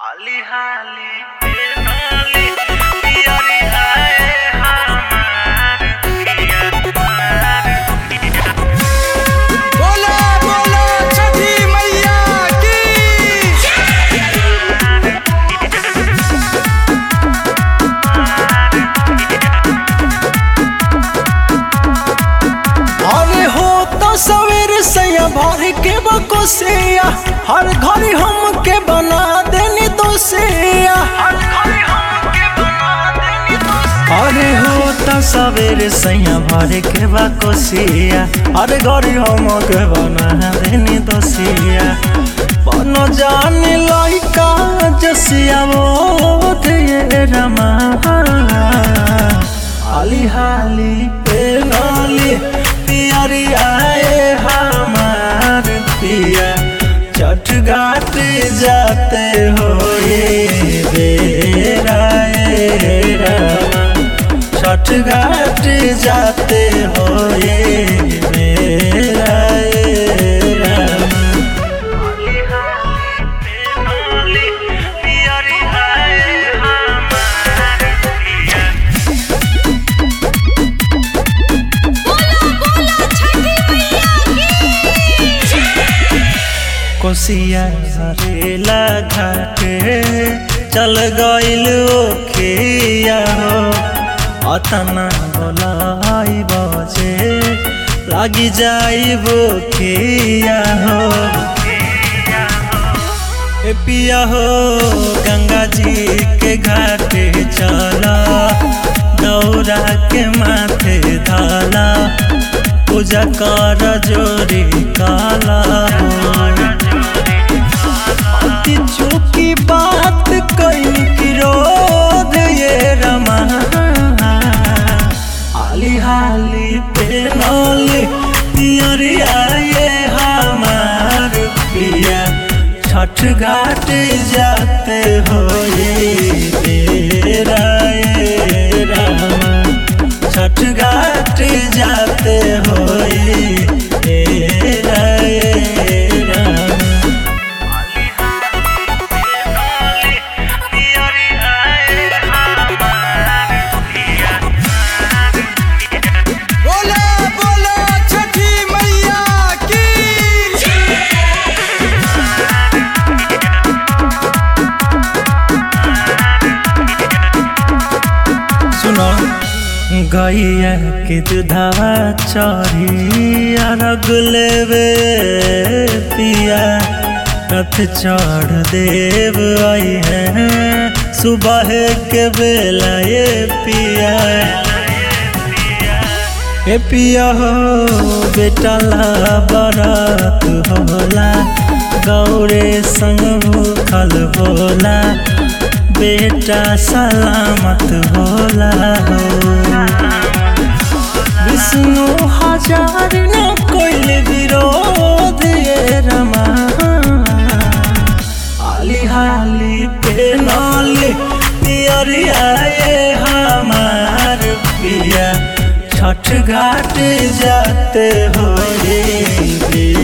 हाली हाली ए नाली पियरी आए हमार पिया हमार पिया बोला बोला छठी मैया की अरे हो तो सवेर सैया भर के बकोसिया हर घड़ी हम के बना देनी दोसिया हर घड़ी हमके बना देनी दोस्त अरे हो तो सवेर सैया भर के बकोसिया हर घड़ी हम के बना देनी दोसिया बन जाने लइका जसिया वो ये रमा हाली हाली पे नाली पियरी आए हमार पिया छठ घाट जाते हो ये बेरा ए रामा छठ घाट जाते हो ये बेरा ए रामा हाली हाली ए नाली पियरी आए हमार पिया बोला बोला छठी मैया की कोसिया हरेला घाटे चल गइल ओखिया हो अतना बोलाई बजे लागी जाइब खिया हो ए पिया हो गंगा जी के घाटे चला दौरा के माथे धाला पूजा कर जोरी काला हो अति चुकी बात कहीं की रोध ये रमा हाली हाली पे नौली पियरिया ये हमार पिया छठ घाट जाते हो ये तेरा ये रामा छठ घाट जाते हो ये तेरा ये रामा हाली हाली ए नाली पियरी आए हमार पिया बोला बोला छठी मैया की सुनो गैया के दुधावा चढ़ी अरग लेवे पिया रथ चढ़ देव आई है सुबह के बेला ये पिया ए पिया हो बेटा ला बरात होला गौरे संग भूखल बोला बेटा सलामत होला हो विष्णु हजार न कोइल विरोध ये रमा हाली हाली पे नाली पियरी आए हमार पिया छठ घाट जाते हो ये